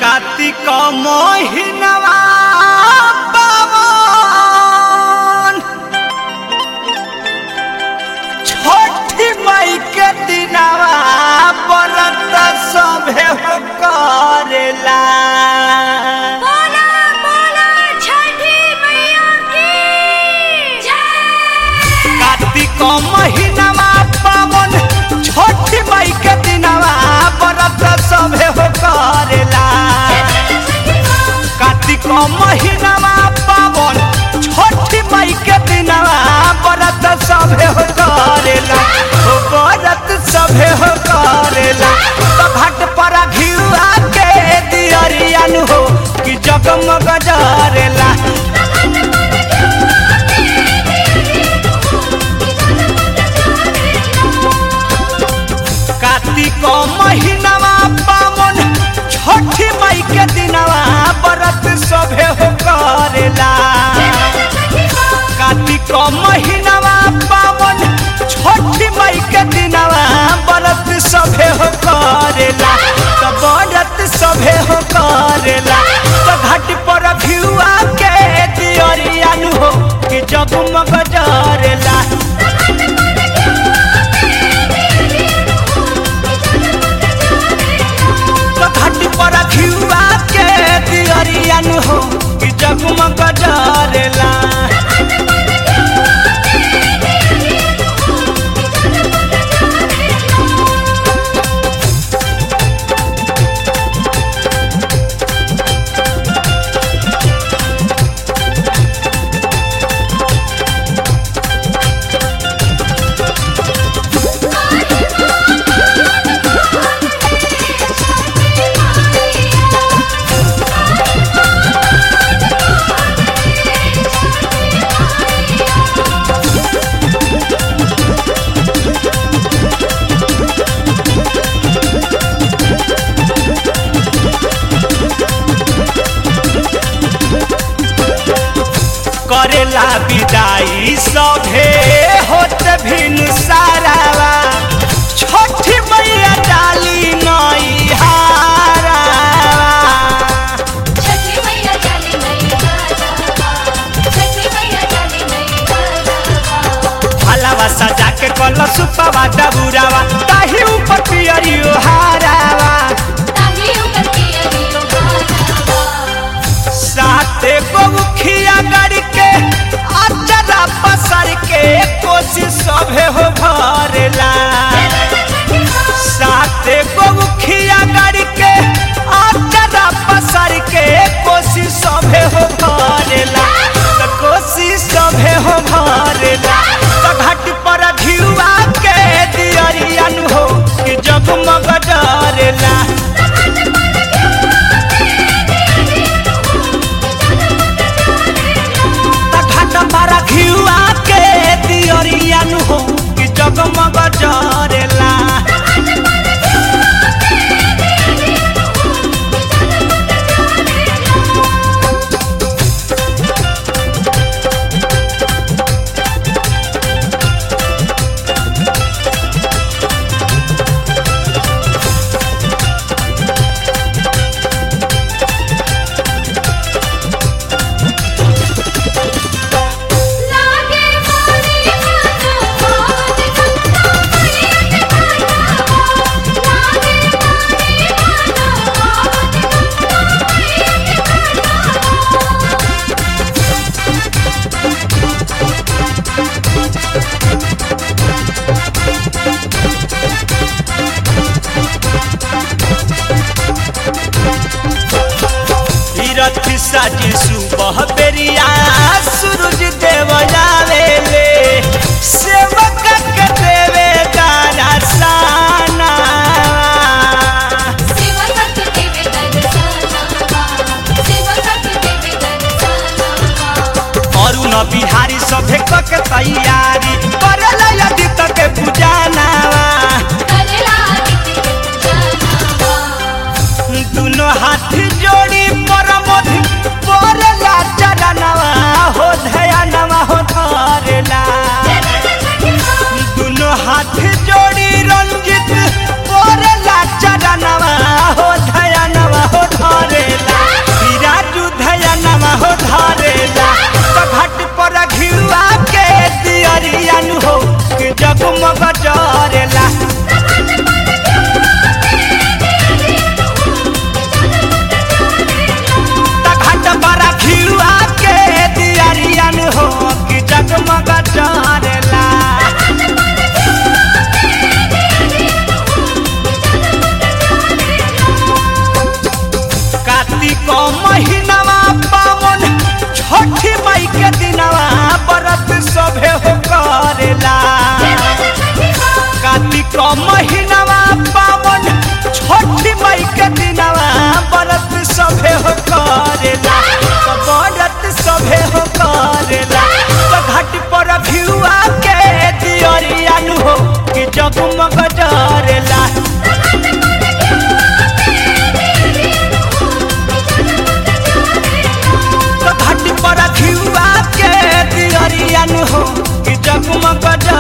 कार्तिक महिनवा पावन छठी मई के दिनवा व्रत सभे हो करेला बोला बोला छठी मैया की जय कार्तिक महिनवा पावन छठी मई के दिनवा व्रत सभे हो करेला कार्तिक महिनामा पावन छठी मई के दिनवा व्रत सभे हो करेला हो व्रत सभे हो करेला तो घाट पर घिउआ के दियरियन हो कि जगमग जरेला कार्तिक महिनामा पावन छठी मई के दिनवा व्रत सभे हो करेला कार्तिक महिनावा पावन छठी मई के दिनवा व्रत सभे हो करेला तो व्रत सभे हो करेला तो घाट पर भिउआ के दियरियन हो कि जगमग जरेला तो घाट पर भिउआ के दियरियन हो कि जगमग जरेला करेला विदाई सभे होत भिन सारावा छठी मैया डाली नई हारावा छठी मैया चली नहीं गाजा छठी मैया चली नहीं गाजा हलावा सजा के कल सुपवा डबुरावा ताही ऊपर पियरियो हारावा ताही ऊपर की अरियो गाजा साथे गोमुखिया गाड़ी के अचरा पसर के कोशिश सभे हो भरेला साथे गोमुखिया गाड़ी के अचरा पसर के कोशिश सभे हो भरेला तो कोशिश सभे हो भरेला तो घाट पर घिउआ के दियरियन हो कि जगमग डरेला घाट पर घिउआ के दियरियन हो कि जगमग जरेला लागे मोरी मानो बहुत गंगा मैया के गाजा लागे मोरी मानो बहुत गंगा मैया के गाजा तीरथ साजी सुबह बेरिया सूरज देव जावेले सेवक के देवे दारा साना शिव भक्त देवे दर्शनवा शिव भक्त देवे दर्शनवा अरुण बिहारी सभे कक तैयारी करल यदि तक पूजानावा करेला दिति जनवा दुनो हाथ जोड़ी परमोध बोलला चरणवा हो धयानवा हो धरेला दुनो हाथ जोड़ी रंजित बोलला चरणवा हो धयानवा हो धरे जगमग